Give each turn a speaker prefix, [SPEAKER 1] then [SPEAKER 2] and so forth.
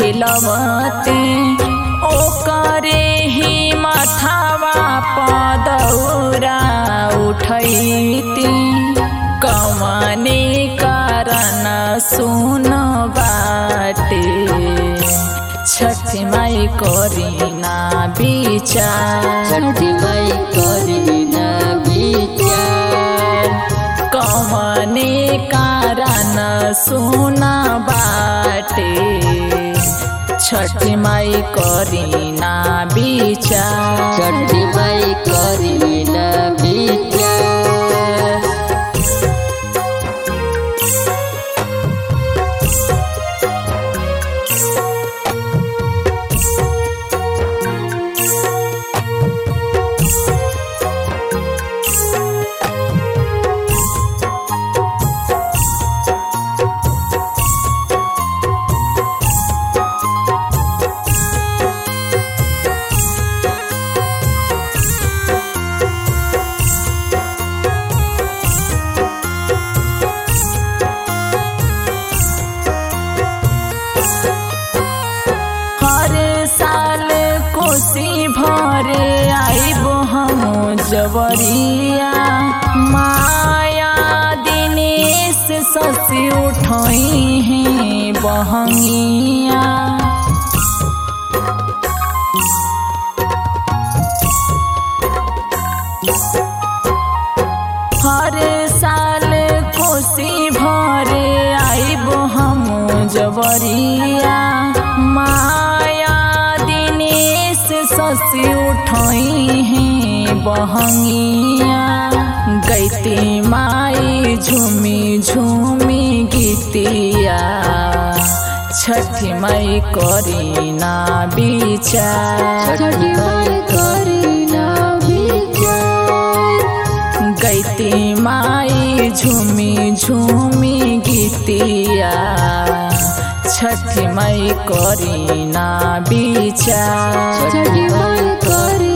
[SPEAKER 1] खिलवती ओकरे ही मथावा पदौरा उठैती कवने कारण सुन बाटे छठी माई करीना विचार
[SPEAKER 2] छठी माई करीना विचार
[SPEAKER 1] कवने कारण सुना बाटे छठी माई करीना विचार
[SPEAKER 2] छठी माई करीना विचार
[SPEAKER 1] हर साल कोसी भरे आइब हम जवरिया माया दिनेश ससी उठई हैं बहंगिया हर साल कोसी भरे आइब हम जवरिया माया दिनेश ससी उठई हैं बहंगिया गैती माई झूमी झूमी गीतिया छठी माई करीना विचार
[SPEAKER 2] छठी माई करीना विचार
[SPEAKER 1] गैती माई झूमी झूमी गीतिया छठी माई करीना विचार
[SPEAKER 2] छठी माई करीना